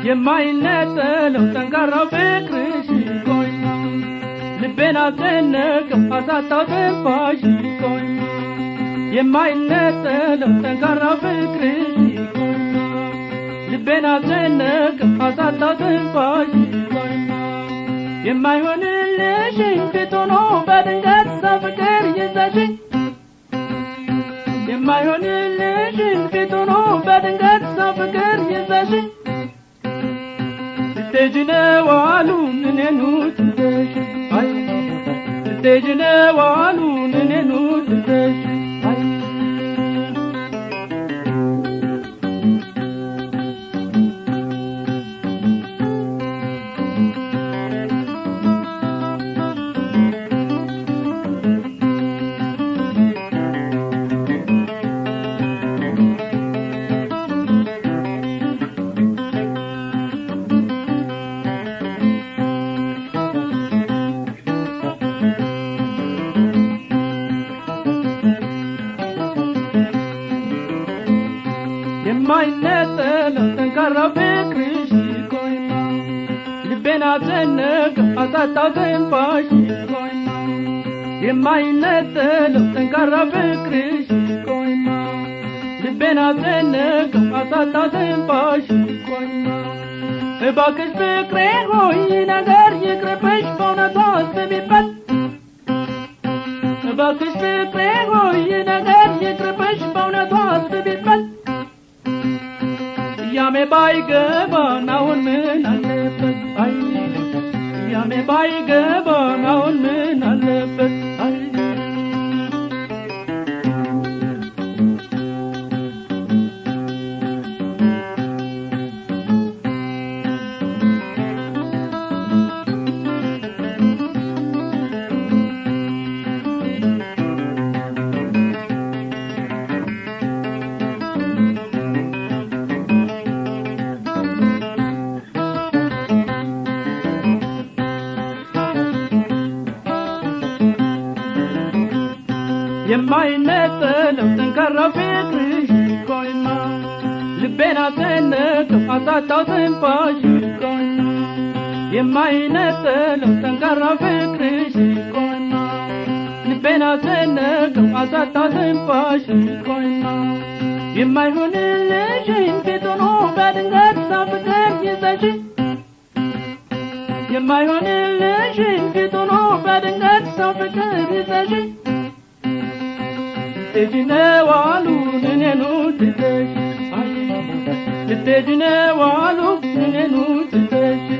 የማይነጠለው ጠንካራው ፍቅርሽ ቆይማ ልቤን አስጨነቀው አሳጣው ትንፋሽ ቆይማ የማይነጠለው ጠንካራው ፍቅርሽ ቆይማ ልቤን አስጨነቀው አሳጣው ትንፋሽ ቆይማ የማይሆንልሽኝ ፊት ሆኖ በድንገት ሰው ፍቅር ይዘሽኝ የማይሆንልሽኝ ፊት ሆኖ በድንገት ሰው ፍቅር ይዘሽኝ ስትሄጂ ነው አሉን እኔኑ ትተሽ አይ ስትሄጂ ነው አሉን እኔኑ ትተሽ አይ የማይነጠለው ጠንካራው ፍቅርሽ ቆይማ ልቤን አስጨነቀው አሳጣው ትንፋሽ ቆይማ የማይነጠለው ጠንካራው ፍቅርሽ ቆይማ ልቤን አስጨነቀው አሳጣው ትንፋሽ ቆይማ እባክሽ ፍቅሬ ሆይ ነገር ይቅርብሽ በእውነቱ አስቢበት እባክሽ ፍቅሬ ሆይ ነገር ይቅርብሽ በእውነቱ አስቢበት ያሜ ባይገባን አሁን ምን አለበት አይ ያሜ ባይገባን አሁን ምን አለበት አይ የማይነጠለው ጠንካራው ፍቅርሽ ቆይማ ልቤን አስጨነቀው አሳጣው ትንፋሽ ቆይማ የማይነጠለው ጠንካራው ፍቅርሽ ቆይማ ልቤን አስጨነቀው አሳጣው ትንፋሽ ቆይማ የማይሆንልሽን ፊት ሆኖ በድንገት ሰው ፍቅር ይዘሽኝ የማይሆንልሽን ፊት ሆኖ በድንገት ሰው ፍቅር ይዘሽኝ ልትሄጂ ነው አሉን እኔኑ ትተሽ አይ ልትሄጂ ነው አሉ እኔኑ ትተሽ